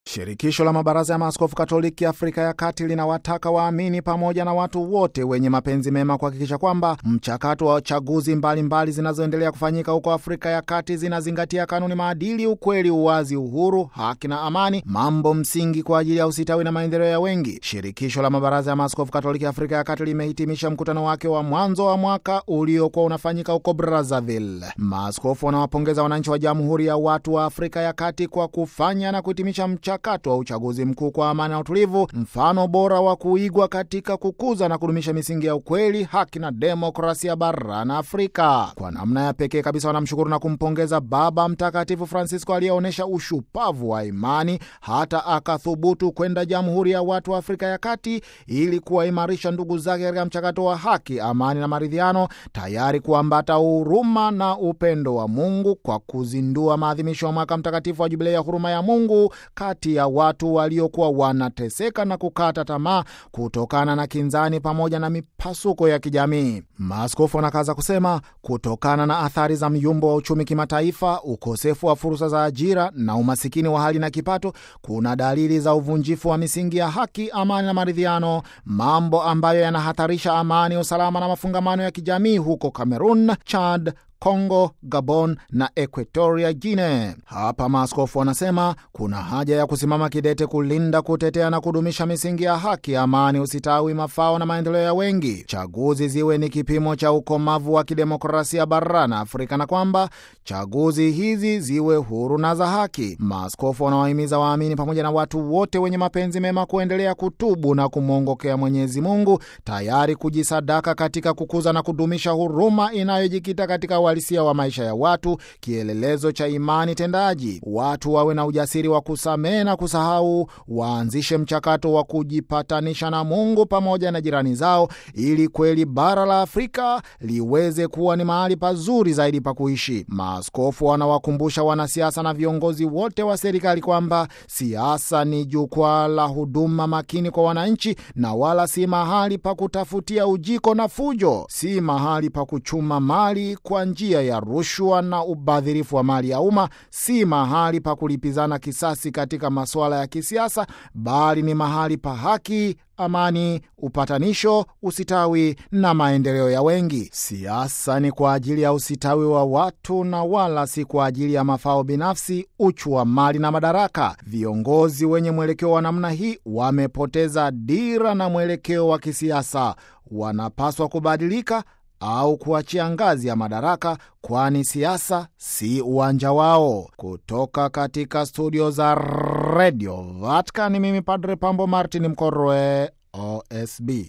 Shirikisho la mabaraza ya maaskofu Katoliki Afrika ya Kati linawataka waamini pamoja na watu wote wenye mapenzi mema kuhakikisha kwamba mchakato wa chaguzi mbalimbali zinazoendelea kufanyika huko Afrika ya Kati zinazingatia kanuni, maadili, ukweli, uwazi, uhuru, haki na amani, mambo msingi kwa ajili ya usitawi na maendeleo ya wengi. Shirikisho la mabaraza ya maaskofu Katoliki Afrika ya Kati limehitimisha mkutano wake wa mwanzo wa mwaka uliokuwa unafanyika huko Brazzaville. Maaskofu wanawapongeza wananchi wa Jamhuri ya Watu wa Afrika ya Kati kwa kufanya na kuhitimisha mchakato wa uchaguzi mkuu kwa amani na utulivu, mfano bora wa kuigwa katika kukuza na kudumisha misingi ya ukweli, haki na demokrasia barani Afrika. Kwa namna ya pekee kabisa wanamshukuru na kumpongeza Baba Mtakatifu Francisco aliyeonyesha ushupavu wa imani hata akathubutu kwenda Jamhuri ya Watu wa Afrika ya Kati ili kuwaimarisha ndugu zake katika mchakato wa haki, amani na maridhiano, tayari kuambata huruma na upendo wa Mungu kwa kuzindua maadhimisho ya mwaka mtakatifu wa Jubilei ya huruma ya Mungu kati ya watu waliokuwa wanateseka na kukata tamaa kutokana na kinzani pamoja na mipasuko ya kijamii. Maaskofu wanakaza kusema, kutokana na athari za myumbo wa uchumi kimataifa, ukosefu wa fursa za ajira na umasikini wa hali na kipato, kuna dalili za uvunjifu wa misingi ya haki, amani na maridhiano, mambo ambayo yanahatarisha amani, usalama na mafungamano ya kijamii huko Cameroon, Chad, Congo, Gabon na Equatoria Guinea. Hapa maaskofu wanasema kuna haja ya kusimama kidete kulinda, kutetea na kudumisha misingi ya haki, amani, usitawi, mafao na maendeleo ya wengi. Chaguzi ziwe ni kipimo cha ukomavu wa kidemokrasia barani Afrika na kwamba chaguzi hizi ziwe huru na za haki. Maaskofu wanawahimiza waamini pamoja na watu wote wenye mapenzi mema kuendelea kutubu na kumwongokea Mwenyezi Mungu, tayari kujisadaka katika kukuza na kudumisha huruma inayojikita katika uhalisia wa maisha ya watu, kielelezo cha imani tendaji. Watu wawe na ujasiri wa kusamehe na kusahau, waanzishe mchakato wa kujipatanisha na Mungu pamoja na jirani zao, ili kweli bara la Afrika liweze kuwa ni mahali pazuri zaidi pa kuishi. Maaskofu wanawakumbusha wanasiasa na viongozi wote wa serikali kwamba siasa ni jukwaa la huduma makini kwa wananchi, na wala si mahali pa kutafutia ujiko na fujo, si mahali pa kuchuma mali kwa njia ya rushwa na ubadhirifu wa mali ya umma, si mahali pa kulipizana kisasi katika masuala ya kisiasa, bali ni mahali pa haki, amani, upatanisho, usitawi na maendeleo ya wengi. Siasa ni kwa ajili ya usitawi wa watu na wala si kwa ajili ya mafao binafsi, uchu wa mali na madaraka. Viongozi wenye mwelekeo wa namna hii wamepoteza dira na mwelekeo wa kisiasa, wanapaswa kubadilika au kuachia ngazi ya madaraka, kwani siasa si uwanja wao. Kutoka katika studio za redio Vatican, mimi Padre Pambo Martin Mkorwe, OSB.